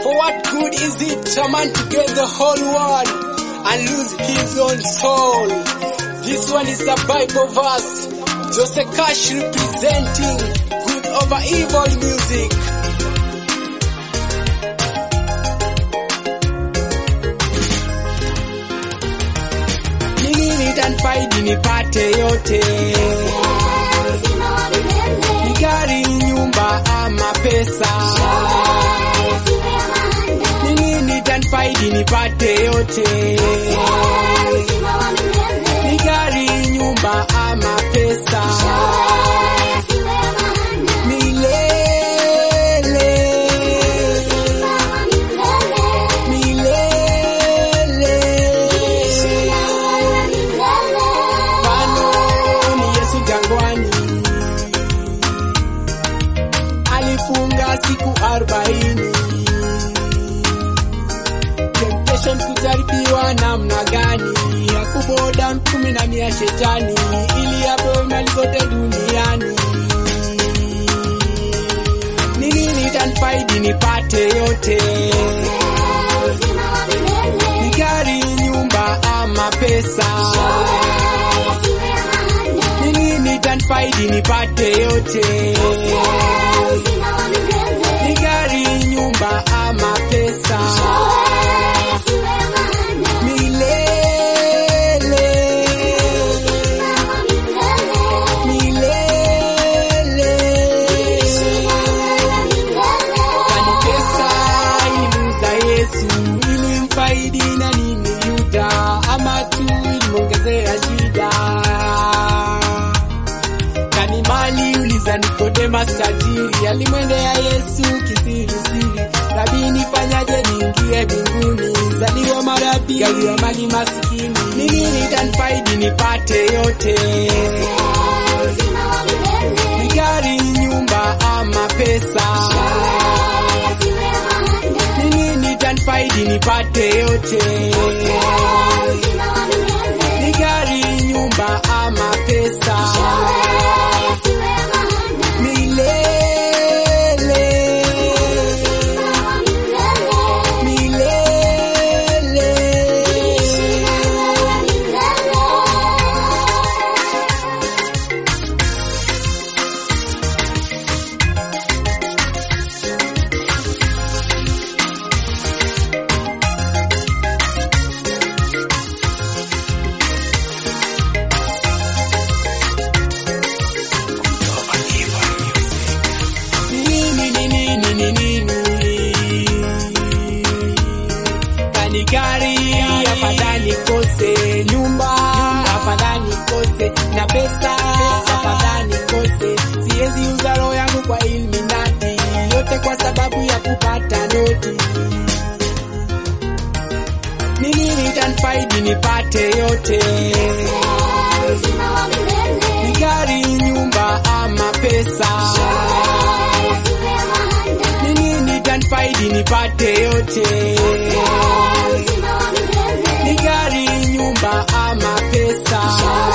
For what good is it a man to get the whole world and lose his own soul? This one is a Bible verse. Jose Cash representing good over evil music. Nini nitanfaidi nipate yote? Ni gari, nyumba ama pesa? Nini nitanfaidi nipate yote? Ni gari, nyumba ama pesa? Milele, milele. Mfano ni Yesu jangwani, alifunga siku arobaini. Temptation kujaribiwa namna gani? Hakuboda mtumi na mia shetani, ili apewe mali zote duniani. Nini nitanfaidi nipate yote? Ni gari, nyumba ama pesa? Nini nitanfaidi nipate yote? Ni gari, nyumba ama pesa? Milele, milele. Kwani pesa ilimuuza Yesu ilimfaidi na nini Yuda, ama tu ilimwongezea shida? Kani mali uliza Nikodemas tajiri, alimwendea Yesu kisirisiri, Rabi, nifanyaje niingie mbinguni? Zaliwa mara pili, gawiwa mali masikini, nini nitanfaidi nipate yote? Ni gari, nyumba ama pesa? Nini nitanfaidi nipate yote? Ni gari, nyumba ama pesa? Milele, milele. Nini, nini, nini, nini. Kani gari afadhali kose nyumba, afadhali kose na pesa, afadhali kose. Siwezi uza roho yangu kwa Illuminati, yote kwa sababu ya kupata noti. Nini nitanfaidi nipate yote? Ni gari, nyumba ama pesa? Nini nitanfaidi nipate yote? Ni gari, nyumba ama pesa?